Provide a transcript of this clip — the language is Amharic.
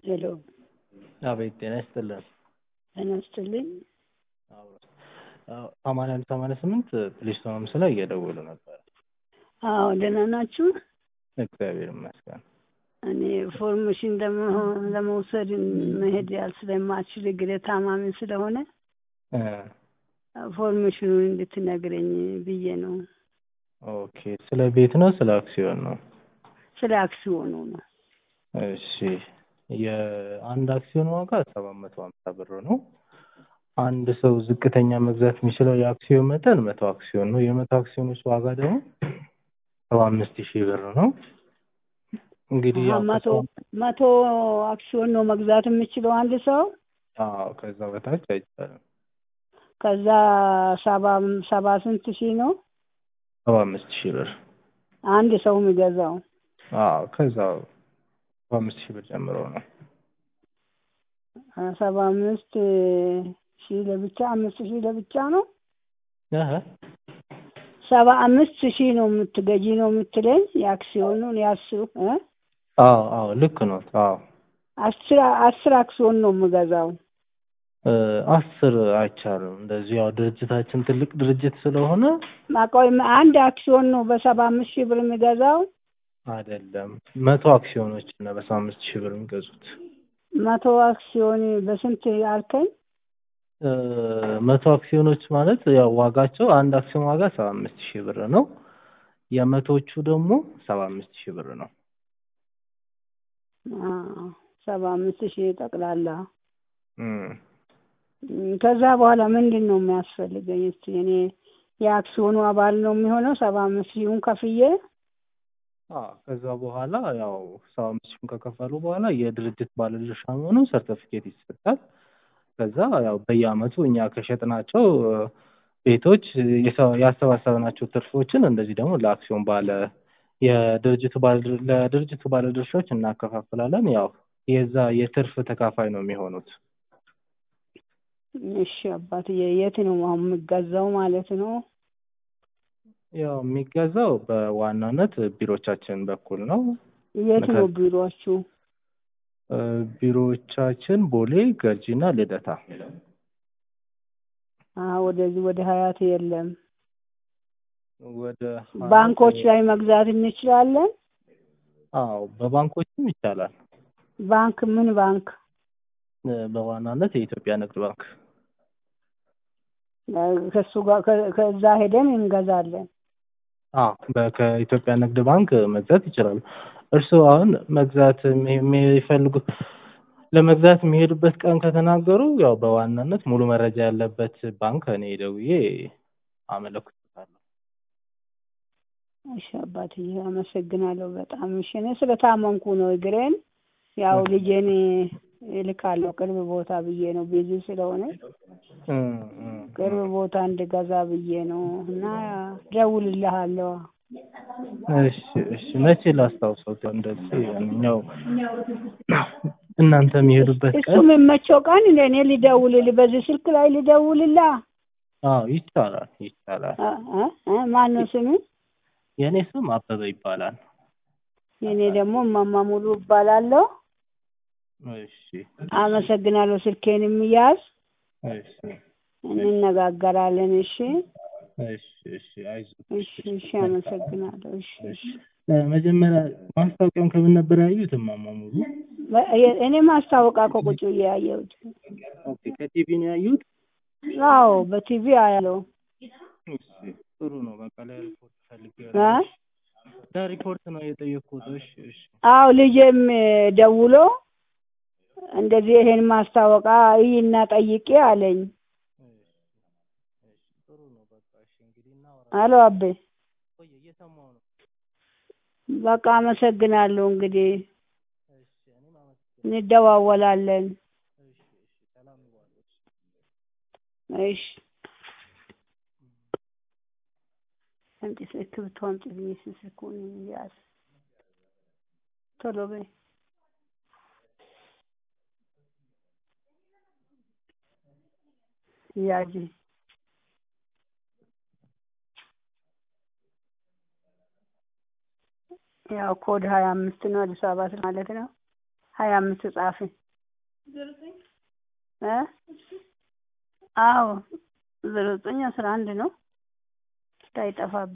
ሄሎ አቤት ጤና ይስጥልን። ጤና ይስጥልኝ። ሰማንያ አንድ ሰማንያ ስምንት ፕሊስ ሆምስ ላይ እየደወሉ ነበር። አዎ ደህና ናችሁ? እግዚአብሔር ይመስገን። እኔ ፎርሜሽን ለመውሰድ መሄድ ያል ስለማልችል እግሬ ታማሚ ስለሆነ እ ፎርሜሽኑን እንድትነግረኝ ብዬ ነው። ኦኬ ስለ ቤት ነው ስለ አክሲዮን ነው? ስለ አክሲዮኑ ነው። እሺ የአንድ አክሲዮን ዋጋ ሰባት መቶ ሀምሳ ብር ነው። አንድ ሰው ዝቅተኛ መግዛት የሚችለው የአክሲዮን መጠን መቶ አክሲዮን ነው። የመቶ አክሲዮኖች ዋጋ ደግሞ ሰባ አምስት ሺህ ብር ነው። እንግዲህ ያው መቶ መቶ አክሲዮን ነው መግዛት የምችለው አንድ ሰው። አዎ ከዛ በታች አይቻልም። ከዛ ሰባ ሰባ ስንት ሺህ ነው ሰባ አምስት ሺህ ብር አንድ ሰው የሚገዛው? አዎ ከዛ ሰባ አምስት ሺህ ብር ጀምሮ ነው። ሰባ አምስት ሺህ ለብቻ አምስት ሺህ ለብቻ ነው። እህ ሰባ አምስት ሺህ ነው የምትገዢ ነው የምትለኝ የአክሲዮኑን ያስሩ እ አዎ አዎ ልክ ነው። አዎ አስር አስር አክሲዮን ነው የምገዛው። እ አስር አይቻልም። እንደዚህ ያው ድርጅታችን ትልቅ ድርጅት ስለሆነ ማቆይ አንድ አክሲዮን ነው በሰባ አምስት ሺህ ብር የሚገዛው። አይደለም መቶ አክሲዮኖች ነው በሰባ አምስት ሺህ ብር የሚገዙት። መቶ አክሲዮን በስንት አልከኝ? እ መቶ አክሲዮኖች ማለት ያው ዋጋቸው አንድ አክሲዮን ዋጋ ሰባ አምስት ሺህ ብር ነው። የመቶዎቹ ደግሞ ሰባ አምስት ሺህ ብር ነው። አዎ ሰባ አምስት ሺህ ጠቅላላ። እም ከዛ በኋላ ምንድን ነው የሚያስፈልገኝ? እስቲ እኔ የአክሲዮኑ አባል ነው የሚሆነው ሰባ አምስት ሺሁን ከፍዬ አዎ ከዛ በኋላ ያው ሰባ አምስት ሺህን ከከፈሉ በኋላ የድርጅት ባለድርሻ መሆኑ ሰርተፊኬት ይሰጣል። ከዛ ያው በየአመቱ እኛ ከሸጥናቸው ቤቶች ያሰባሰብናቸው ትርፎችን እንደዚህ ደግሞ ለአክሲዮን ባለ የድርጅቱ ባለ ለድርጅቱ ባለድርሻዎች እናከፋፍላለን። ያው የዛ የትርፍ ተካፋይ ነው የሚሆኑት። እሺ አባትዬ የት ነው አሁን የምገዛው ማለት ነው? ያው የሚገዛው በዋናነት ቢሮቻችን በኩል ነው። የት ነው ቢሮአችሁ? እ ቢሮዎቻችን ቦሌ፣ ገርጂና ልደታ። አዎ ወደዚህ ወደ ሀያት የለም። ወደ ባንኮች ላይ መግዛት እንችላለን? አዎ በባንኮችም ይቻላል። ባንክ ምን ባንክ? እ በዋናነት የኢትዮጵያ ንግድ ባንክ። ከሱ ጋር ከዛ ሄደን እንገዛለን። አዎ በ- ከኢትዮጵያ ንግድ ባንክ መግዛት ይችላሉ። እርስዎ አሁን መግዛት የሚፈልጉ ለመግዛት የሚሄዱበት ቀን ከተናገሩ ያው በዋናነት ሙሉ መረጃ ያለበት ባንክ እኔ ደውዬ አመለክቶታለሁ። እሺ አባትዬ አመሰግናለሁ በጣም። እሺ እኔ ስለታመምኩ ነው እግሬን ያው ልጄን እልካለሁ ቅርብ ቦታ ብዬ ነው ቢዚ ስለሆነ እም እም ቅርብ ቦታ እንድገዛ ብዬ ነው እና ደውልልሃለሁ። እሺ እሺ መቼ ላስታውሰው እንደዚህ ያንኛው እናንተ የሚሄዱበት እሱ ቀን የሚመቸው ቀን እኔ ልደውልልህ በዚህ ስልክ ላይ ልደውልላ? አዎ ይቻላል ይቻላል። ማን ነው ስም? የእኔ ስም አበበ ይባላል። የእኔ ደግሞ እማማ ሙሉ እባላለሁ። እሺ አመሰግናለሁ። ስልኬንም ያዝ እሺ እንነጋገራለን። እሺ እሺ እሺ አይዞህ እሺ እሺ አመሰግናለሁ። እሺ እሺ እ መጀመሪያ ማስታወቂያውን ከምን ነበር ያዩት እማማ ሙሉ? እኔ ማስታወቂያ ከቁጭ ብዬ ያየሁት። ኦኬ ከቲቪ ነው ያዩት? አዎ በቲቪ አያለው። እሺ ጥሩ ነው። በቃ ለሪፖርት ፈልጌ እ ለሪፖርት ነው የጠየቅኩት። እሺ እሺ አዎ ልጄም ደውሎ እንደዚህ ይሄን ማስታወቂያ እይና ጠይቄ አለኝ። ጥሩ ነው። በቃ እሺ እንግዲህ እናወራለን። አሎ አቤ ቆይ እየሰማሁ ነው። በቃ አመሰግናለሁ። እንግዲህ እሺ እኔም አመሰግናለሁ። እንደዋወላለን። እሺ እሺ ሰላም ይዋሉ። እሺ አምጪ እስክሪብቶ አምጪልኝ። እስኪ ስልኩን ያዝ ቶሎ በይ። ያዥ ያው ኮድ ሀያ አምስት ነው አዲስ አበባ ማለት ነው። ሀያ አምስት ጻፊ እ አዎ ዜሮ ዘጠኝ አስራ አንድ ነው እንዳይጠፋብኝ